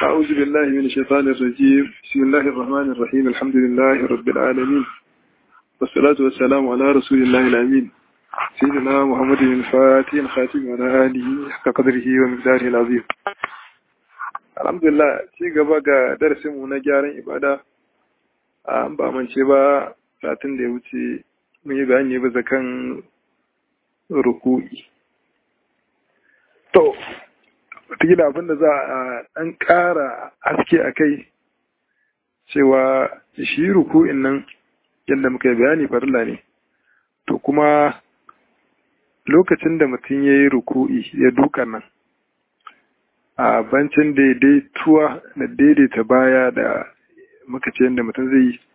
أعوذ بالله من الشيطان الرجيم بسم الله الرحمن الرحيم الحمد لله رب العالمين والصلاة والسلام على رسول الله الأمين سيدنا محمد الفاتح الخاتم وعلى آله حق قدره ومقداره العظيم الحمد لله ci gaba ga darasinmu na gyaran ibada an ba mance ba satin da ya wuce mun yi bayani bisa kan ruku'i to wataƙila abin da za a ɗan ƙara haske a kai cewa shi ruku'in nan yadda muka yi bayani farilla ne to kuma lokacin da mutum ya yi ruku'i ya duka nan a bancin daidaituwa da daidaita baya da muka ce yadda mutum zai yi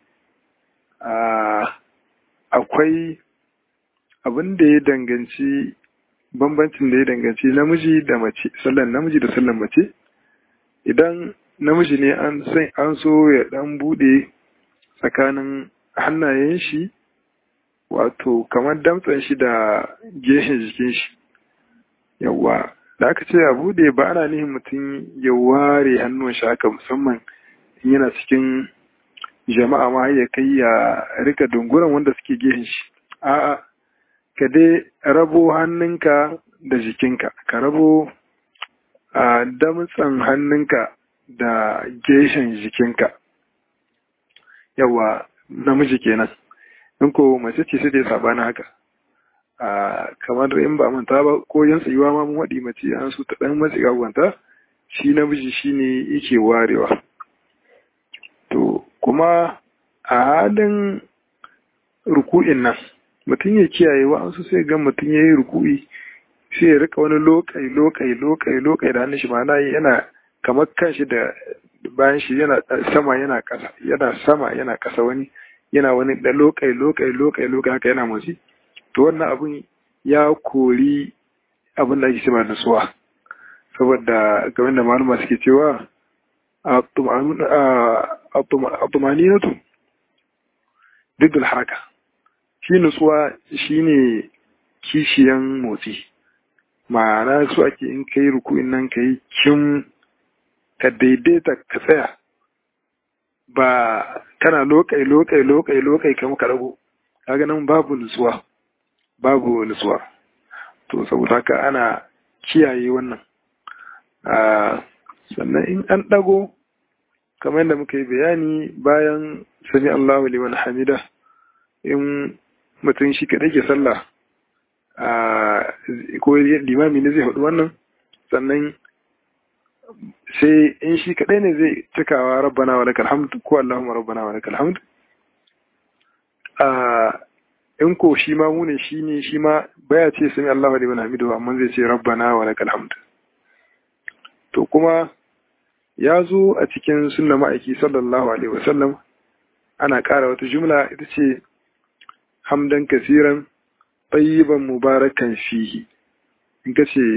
akwai abin da ya danganci bambancin da ya danganci namiji da mace sallan namiji da sallan mace idan namiji ne an san an so ya dan bude tsakanin hannayen shi wato kamar damtsan shi da gehen jikin shi yawa da aka ce a bude ba ana nihin mutum ya ware hannun shi haka musamman yana cikin jama'a ma ya kai ya rika dunguran wanda suke gehen shi a'a ka dai rabo hannunka da jikinka ka rabo a damtsan hannunka da geshen jikinka yawa namiji kenan in ko mace ce sai dai sabanin haka a kamar in ba manta ba ko yan tsayuwa ma mun waɗi mace an su ta ɗan matsi gagwanta shi namiji shine yake warewa to kuma a halin ruku'in nan mutum ya kiyaye wa'ansu sai ga mutum ya yi ruku'i sai ya rika wani lokai lokai lokai lokai da hannun shi ma'ana yana kamar kanshi da bayan shi yana sama yana kasa yana sama yana kasa wani yana wani da lokai lokai lokai lokai haka yana motsi to wannan abun ya kori abin da ake cewa nutsuwa saboda game da malama suke cewa a tumaninatu duk da haraka shi nutsuwa shi ne kishiyan motsi ma'ana su ake in ka yi rukuin nan ka yi kin ka daidaita ka tsaya ba kana lokai lokai lokai lokai kama ka rago kaga nan babu nutsuwa babu nutsuwa to saboda haka ana kiyaye wannan sannan in an ɗago kamar yadda muka yi bayani bayan sami Allahu liman hamida in mutum shi kaɗai ke sallah ko limami ne zai haɗu wannan sannan sai in shi kaɗai ne zai cikawa rabbana wa lakal hamd ko Allahumma rabbana wa lakal hamd in ko shi ma mu ne shi ne shi ma baya ce sami Allahu liman hamidu amma zai ce rabbana wa lakal hamd to kuma ya zo a cikin sunna ma'aiki sallallahu alaihi wasallam ana ƙara wata jumla ita ce hamdan kasiran tayyiban mubarakan fihi in ka ce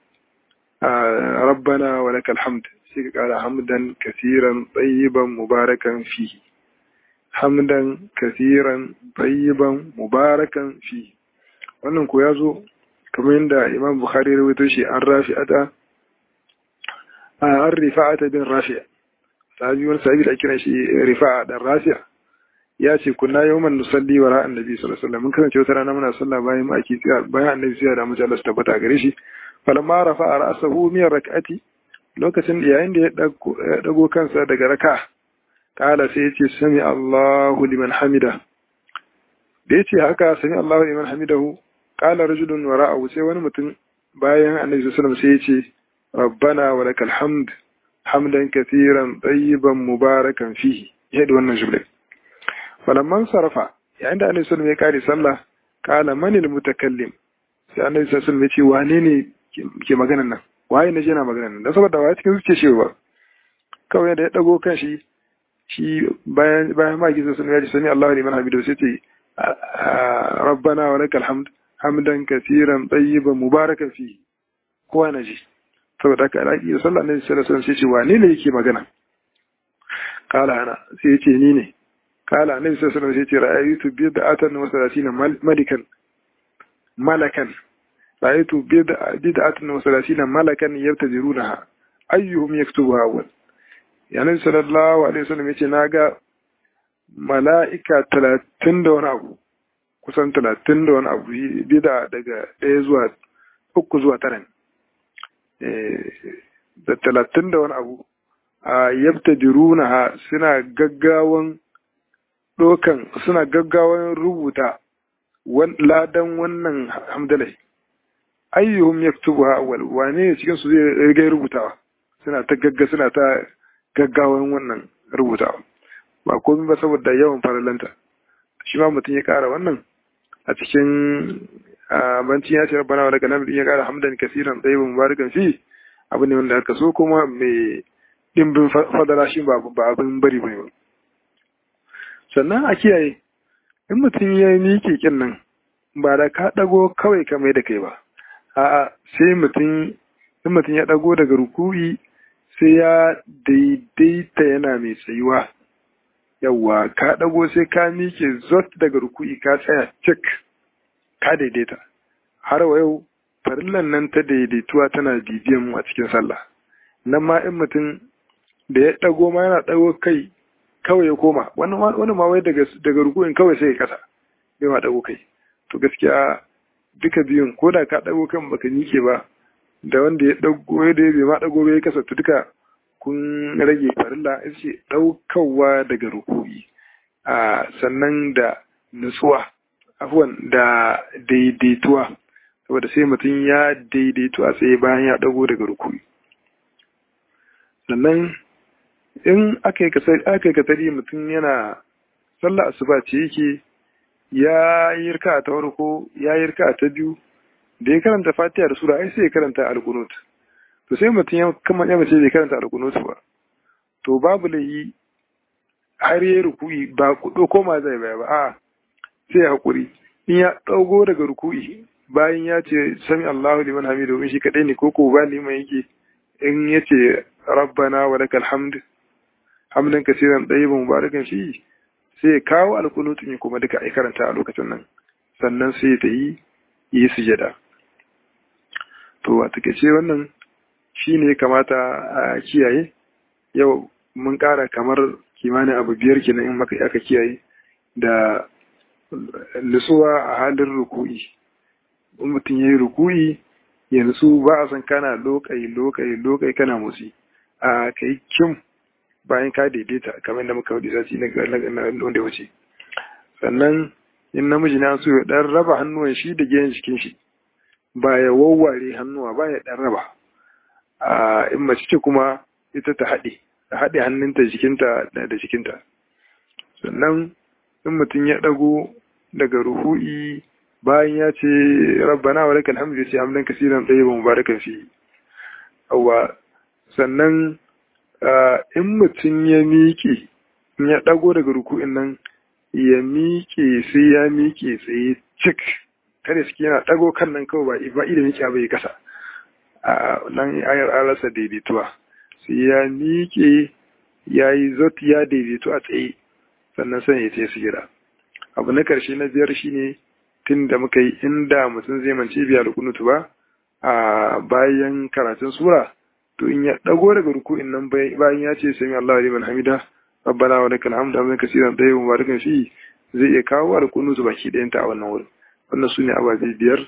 rabbana wa lakal hamd sai ka ƙara hamdan kasiran tayyiban mubarakan fihi hamdan kasiran tayyiban mubarakan fihi wannan ko ya zo kamar yadda imam bukhari rawaito shi an rafi'ata an rifa'ata bin rafi'a sahabi wani sahabi da kiran shi rifa'a dan rafi'a ya ce kunna yawman nusalli wa ra'an nabi sallallahu alaihi wasallam mun kasance wata rana muna sallah bayan maki bayan annabi sai da mutum Allah tabbata gare shi falamma rafa'a ra'sahu min rak'ati lokacin da yayin da ya dago kansa daga raka kala sai ya ce sami Allahu liman hamida da ya ce haka sami Allahu liman hamidahu kala rajulun wa ra'ahu sai wani mutum bayan annabi sallallahu alaihi wasallam sai ya ce ربنا ولك الحمد حمدا كثيرا طيبا مباركا فيه يهدي wannan jumla falamman sarfa yayin da annabi sallallahu alaihi wasallam ya kare sallah kala man almutakallim sai annabi sallallahu alaihi wasallam ya ce wane ne ke maganan nan waye ne yana maganan nan dan saboda waye cikin zuciya shi ba kawai da ya dago kan shi shi bayan bayan ma gizo sun ya ce sami Allahu liman hamidu sai ce rabbana wa lakal hamd hamdan kaseeran tayyiban mubarakan fihi kowa na ji saboda haka alaƙi da sallah na sallallahu alaihi sai ce wane ne yake magana kala ana sai ce ni ne kala annabi sallallahu alaihi sai ce ra'aytu bid'atan wa salatina malikan malakan ra'aytu bid'atan wa salatina malakan yabtazirunaha ayyuhum yaktubuha awwal yanin sallallahu alaihi wasallam yace naga mala'ika talatin da wani abu kusan talatin da wani abu bida daga ɗaya zuwa uku zuwa tara da talatin da wani abu a yabta diruna suna gaggawan ɗokan suna gaggawan rubuta ladan wannan hamdalai ayyuhum yaktubuha awwal wane ne cikin su zai riga rubutawa suna ta gagga suna ta gaggawan wannan rubutawa ba komai ba saboda yawan faralanta shi ma mutum ya kara wannan a cikin bancin ya ce rabbana wa lakal hamdu ya kara hamdan kasiran tayyiban mubarakan fi abu ne wanda aka so kuma mai dimbin fadala shi ba abin bari bane ba sannan a kiyaye in mutum ya miƙe kin nan ba da ka ɗago kawai ka mai da kai ba a'a sai mutum in mutum ya ɗago daga ruku'i sai ya daidaita yana mai tsayuwa yawwa ka ɗago sai ka miƙe zot daga ruku'i ka tsaya cik ka daidaita har wa yau farillan nan ta daidaituwa tana bibiyan mu a cikin sallah nan ma in mutum da ya ɗago ma yana ɗago kai kawai ya koma wani ma wai daga ruku'in kawai sai ya kasa bai ma ɗago kai to gaskiya duka biyun ko da ka ɗago kan baka nike ba da wanda ya ɗago da ya bai ma ɗago bai kasa to duka kun rage farilla ita ce ɗaukawa daga ruku'i a sannan da nutsuwa afuwan da daidaituwa saboda sai mutum ya daidaitu a tsaye bayan ya ɗago daga ruku'i sannan in aka yi katari mutum yana sallah asuba ce yake ya yi rika ta farko ya yi rika ta biyu da ya karanta fatiha da sura ai sai ya karanta alkunut to sai mutum ya kama ya mace bai karanta alkunut ba to babu layi har ya ruku'i ba kudo koma zai baya ba a sai ya hakuri in ya dago daga ruku'i bayan ya ce sami Allahu liman hamidu in shi kadai ne ko ko ba liman yake in ya ce rabbana wa lakal hamd hamdan kasiran ɗayyiban mubarakan fi sai ya kawo alkunutun ya kuma duka ai karanta a lokacin nan sannan sai ta yi yi sujada to a takaice wannan shi ne kamata a kiyaye yau mun ƙara kamar kimanin abu biyar kenan in maka aka kiyaye da nutsuwa a halin ruku'i in mutum ya yi ruku'i ya nutsu ba a san kana lokai lokai lokai kana motsi a kai kim bayan ka daidaita kamar da muka wadda sati na wanda wuce sannan in namiji na so ya dan raba hannuwan shi da gehen jikin shi ba ya wawware hannuwa ba ya dan raba a in mace ce kuma ita ta haɗe ta haɗe hannunta jikinta da jikinta sannan in mutum ya ɗago daga ruhu'i bayan ya ce rabbana wa lakal hamdu sai hamdan kasiran tayyiban mubarakan fi awwa sannan in mutum ya miƙe in ya ɗago daga ruku'in nan ya miƙe sai ya miƙe tsaye cik kada suke yana ɗago kan nan kawai ba idan miƙe bai kasa a nan ayar alasa daidaituwa sai ya miƙe ya yi zot ya daidaitu a tsaye sannan sanya ya su gida abu na ƙarshe na biyar shine tun da muka yi inda mutum zai mance biya da kunutu ba a bayan karatun sura to in ya dago daga ruku'in nan bayan ya ce sami Allah liman hamida rabbana wa lakal hamdu hamdan kaseeran tayyiban mubarakan fi zai iya kawo alkunutu baki ɗayan ta a wannan wurin wannan sune ababe biyar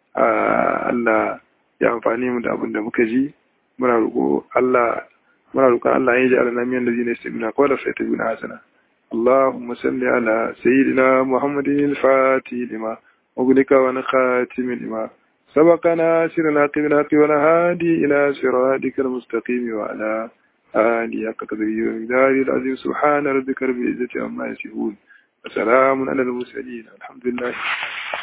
Allah ya amfani mu da abin da muka ji muna roƙo Allah muna roƙon Allah ya ji alana miyan ladina yastamina qawla fa yatabina hasana اللهم صل على سيدنا محمد الفاتح لما أغلق ونخاتم لما سبقنا سرنا قبل والهادي إلى صراطك المستقيم وعلى آله حق قدره ومقداره العظيم سبحان ربك رب العزة عما يصفون وسلام على المرسلين الحمد لله